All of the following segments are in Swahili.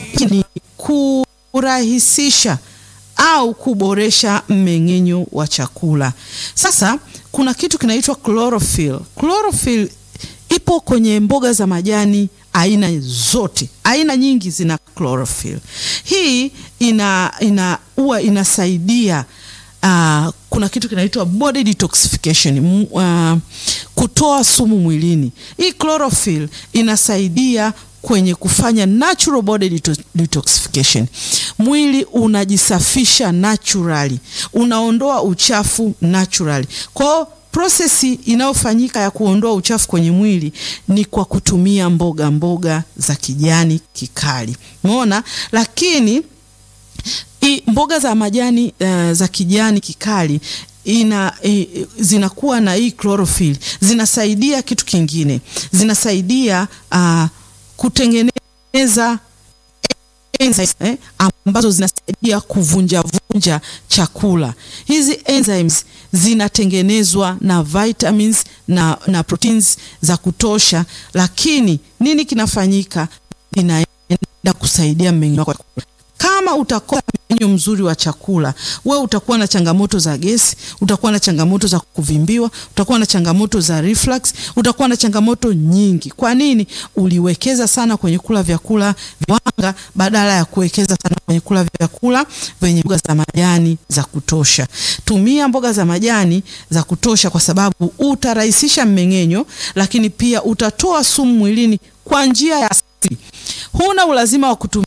ni kurahisisha au kuboresha mmeng'enyo wa chakula. Sasa kuna kitu kinaitwa chlorophyll. Chlorophyll ipo kwenye mboga za majani aina zote, aina nyingi zina chlorophyll. Hii ina ina huwa inasaidia uh, kuna kitu kinaitwa body detoxification, uh, kutoa sumu mwilini. Hii chlorophyll inasaidia kwenye kufanya natural body detoxification. Mwili unajisafisha naturally, unaondoa uchafu naturally. Kwa hiyo prosesi inayofanyika ya kuondoa uchafu kwenye mwili ni kwa kutumia mboga mboga za kijani kikali, umeona. Lakini i, mboga za majani uh, za kijani kikali ina i, zinakuwa na hii chlorophyll, zinasaidia kitu kingine, zinasaidia uh, kutengeneza enzymes, eh, ambazo zinasaidia kuvunja vunja chakula. Hizi enzymes zinatengenezwa na vitamins na, na proteins za kutosha, lakini nini kinafanyika? Inaenda kusaidia mmeng'enyo wa chakula. Kama utakosa mmeng'enyo mzuri wa chakula, we utakuwa na changamoto za gesi, utakuwa na changamoto za kuvimbiwa, utakuwa na changamoto za reflux, utakuwa na changamoto nyingi. Kwa nini? Uliwekeza sana kwenye kula vyakula viwanga badala ya kuwekeza sana kwenye kula vyakula vyenye mboga za majani za kutosha. Tumia mboga za majani za kutosha, kwa sababu utarahisisha mmeng'enyo, lakini pia utatoa sumu mwilini kwa njia ya asili. Huna ulazima wa kutumia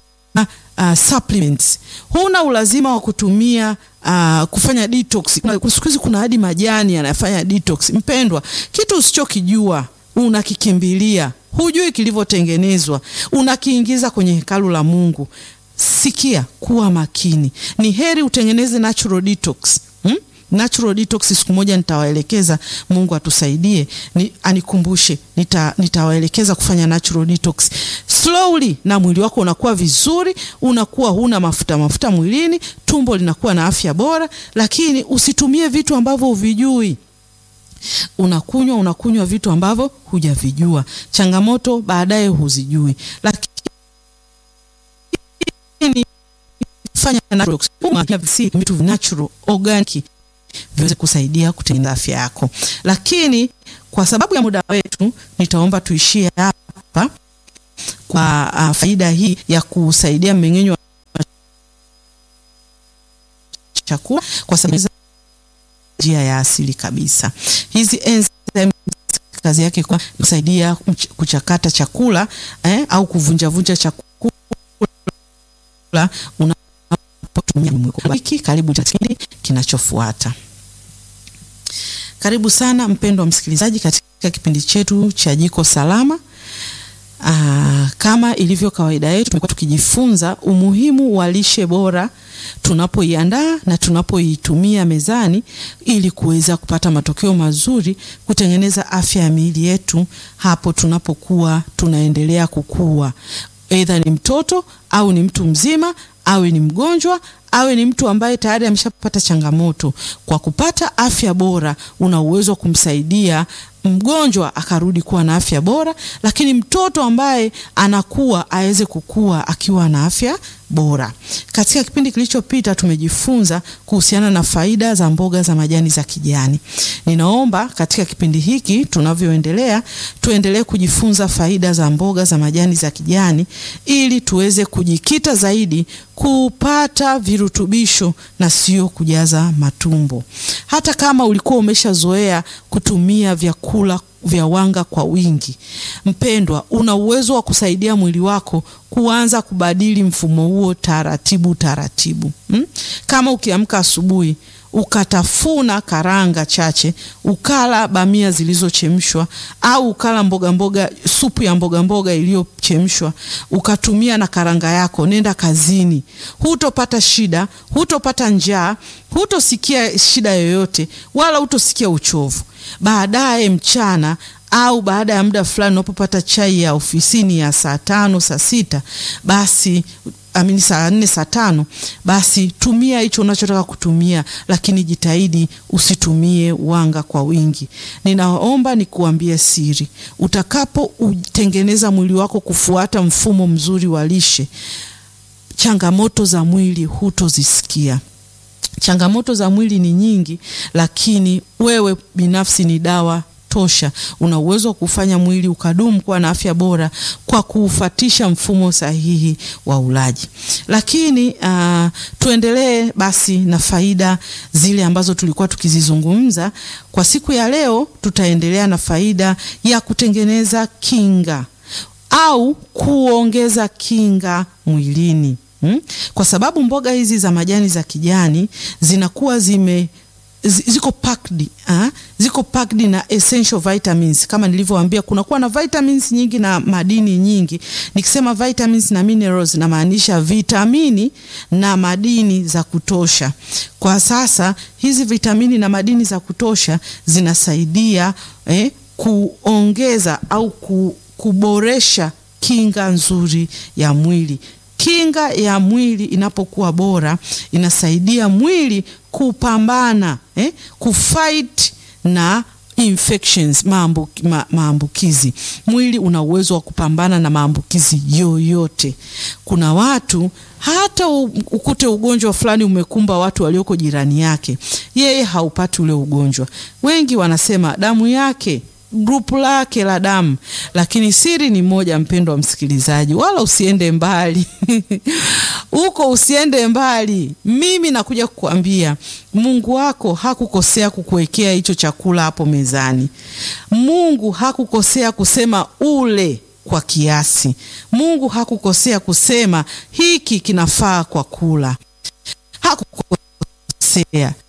Uh, supplements. Huna ulazima wa kutumia uh, kufanya detox. Siku hizi kuna hadi majani yanafanya detox. Mpendwa, kitu usichokijua unakikimbilia, hujui kilivyotengenezwa, unakiingiza kwenye hekalu la Mungu. Sikia, kuwa makini. Ni heri utengeneze natural detox hmm? Natural detox siku moja nitawaelekeza. Mungu atusaidie, ni, anikumbushe, nita, nitawaelekeza kufanya natural detox slowly, na mwili wako unakuwa vizuri, unakuwa huna mafuta mafuta mwilini, tumbo linakuwa na afya bora. Lakini usitumie vitu ambavyo huvijui. Unakunywa unakunywa vitu ambavyo hujavijua, changamoto baadaye huzijui. Lakini fanya natural, vitu natural organic viweze kusaidia kutengeneza afya yako. Lakini kwa sababu ya muda wetu, nitaomba tuishie hapa kwa uh, faida hii ya kusaidia mmeng'enyo wa chakula, kwa sababu njia ya asili kabisa. Hizi enzymes kazi yake kwa kusaidia kuchakata chakula eh, au kuvunjavunja chakula unapotumia wiki. Karibu kipindi kinachofuata. Karibu sana mpendwa msikilizaji katika kipindi chetu cha Jiko Salama. Aa, kama ilivyo kawaida yetu tumekuwa tukijifunza umuhimu wa lishe bora tunapoiandaa na tunapoitumia mezani ili kuweza kupata matokeo mazuri, kutengeneza afya ya miili yetu hapo tunapokuwa tunaendelea kukua, aidha ni mtoto au ni mtu mzima, awe ni mgonjwa awe ni mtu ambaye tayari ameshapata changamoto. Kwa kupata afya bora, una uwezo wa kumsaidia mgonjwa akarudi kuwa na afya bora, lakini mtoto ambaye anakuwa aweze kukua akiwa na afya bora. Katika kipindi kilichopita tumejifunza kuhusiana na faida za mboga za majani za kijani. Ninaomba katika kipindi hiki tunavyoendelea, tuendelee kujifunza faida za mboga za majani za kijani ili tuweze kujikita zaidi kupata virutubisho na sio kujaza matumbo. Hata kama ulikuwa umeshazoea kutumia vyakula vya wanga kwa wingi, mpendwa, una uwezo wa kusaidia mwili wako kuanza kubadili mfumo huo taratibu taratibu. Hmm? Kama ukiamka asubuhi ukatafuna karanga chache, ukala bamia zilizochemshwa au ukala mboga mboga, supu ya mboga mboga iliyochemshwa, ukatumia na karanga yako, nenda kazini, hutopata shida, hutopata njaa, hutosikia shida yoyote, wala hutosikia uchovu. Baadaye mchana au baada ya muda fulani unapopata chai ya ofisini ya saa tano saa sita basi amini saa nne saa tano basi tumia hicho unachotaka kutumia, lakini jitahidi usitumie wanga kwa wingi. Ninaomba nikuambie siri, utakapo utengeneza mwili wako kufuata mfumo mzuri wa lishe, changamoto za mwili hutozisikia. Changamoto za mwili ni nyingi, lakini wewe binafsi ni dawa tosha. Una uwezo wa kufanya mwili ukadumu kuwa na afya bora kwa kuufatisha mfumo sahihi wa ulaji. Lakini uh, tuendelee basi na faida zile ambazo tulikuwa tukizizungumza kwa siku ya leo. Tutaendelea na faida ya kutengeneza kinga au kuongeza kinga mwilini. Hmm? Kwa sababu mboga hizi za majani za kijani zinakuwa zime ziko packed, ha? Ziko packed na essential vitamins kama nilivyowaambia, kunakuwa na vitamins nyingi na madini nyingi. Nikisema vitamins na minerals namaanisha vitamini na madini za kutosha. Kwa sasa hizi vitamini na madini za kutosha zinasaidia eh, kuongeza au ku, kuboresha kinga nzuri ya mwili. Kinga ya mwili inapokuwa bora inasaidia mwili kupambana eh, kufight na infections maambukizi. Mwili una uwezo wa kupambana na maambukizi yoyote. Kuna watu hata ukute ugonjwa fulani umekumba watu walioko jirani yake, yeye haupati ule ugonjwa. Wengi wanasema damu yake grupu lake la damu, lakini siri ni moja, mpendo wa msikilizaji, wala usiende mbali huko usiende mbali. Mimi nakuja kukuambia Mungu wako hakukosea kukuwekea hicho chakula hapo mezani. Mungu hakukosea kusema ule kwa kiasi. Mungu hakukosea kusema hiki kinafaa kwa kula, hakukosea